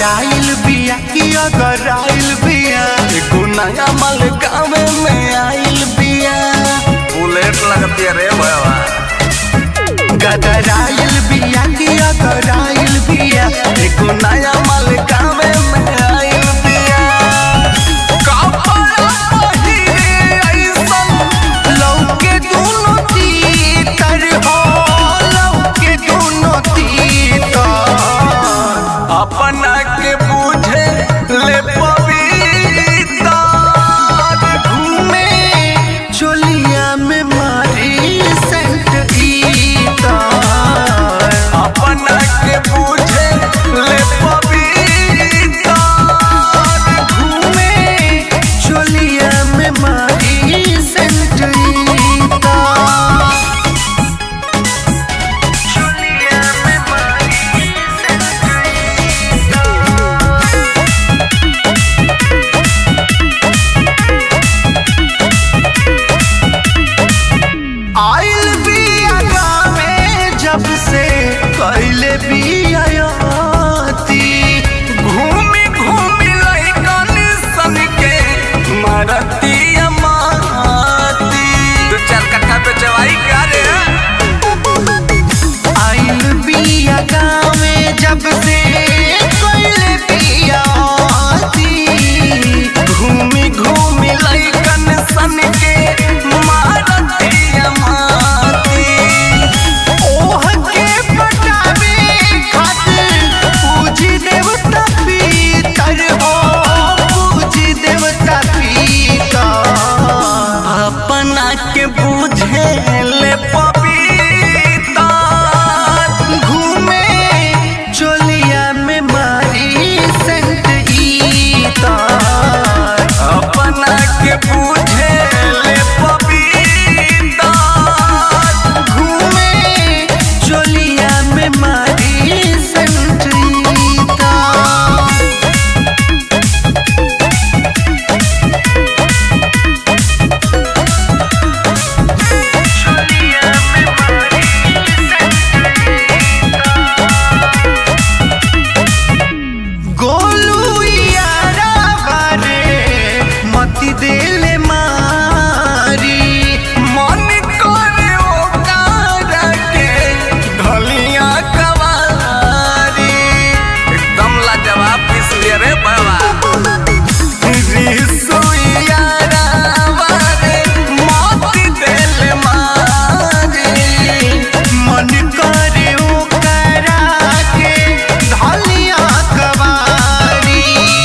गदराइल बिया कि अगराइल बिया एगो नया माल गाँव में आइल बिया बुलेट लगती है रे भैया गदराइल बिया कि अगराइल बिया एगो नया माल गाँव में आइल बिया कपड़ा पहिरे अइसन लौके दुनो तीतर हो लौके दुनो तीतर अपना के बूझे ले पविता घूमे चोलिया में मारी सेंट ईता अपना के बूझे ले पविता घूमे चोलिया में मारी सेंट ईता चोलिया में मारी आइल बिया गावे जब से कैले बियाती घूमी घूमी लइकन सन के मारती माती दो चार कट्ठा पे चवाई क्या रे आइल बिया गावे जब से कैले बियाती घूमी घूमी लइकन सन के मारती माती ओह के पटावे खातिर पूजी देवता पीतर हो पूजी देवता पीतर अपना के बुझे ले पपीता घूमे चोलिया में मारी सेंट ईता अपना के बुझे ले पपीता घूमे चोलिया में मारी सेंट ईता गोलू यारा बारे मती देले मारी मन करे ओकारा के ढलिया कवारी एकदम लाजवाब पीस लिया रे भैया रिसु यारा बारे मती देले मारी मन करे ओकारा के ढलिया कवारी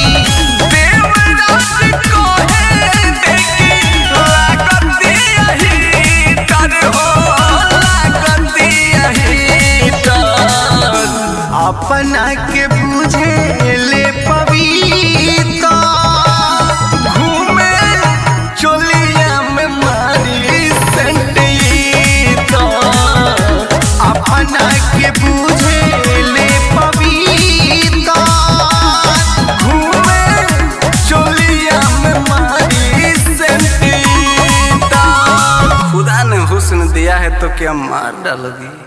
देवराज कोहे देखी लागती यही कर हो लागती यही तर अपना के बुझे ले पविता घूमे चोलिया में मारी संटीता अपना के बुझे ले पविता घूमे चोलिया में मारी संटीता खुदा ने हुस्न दिया है तो क्या मार डालोगी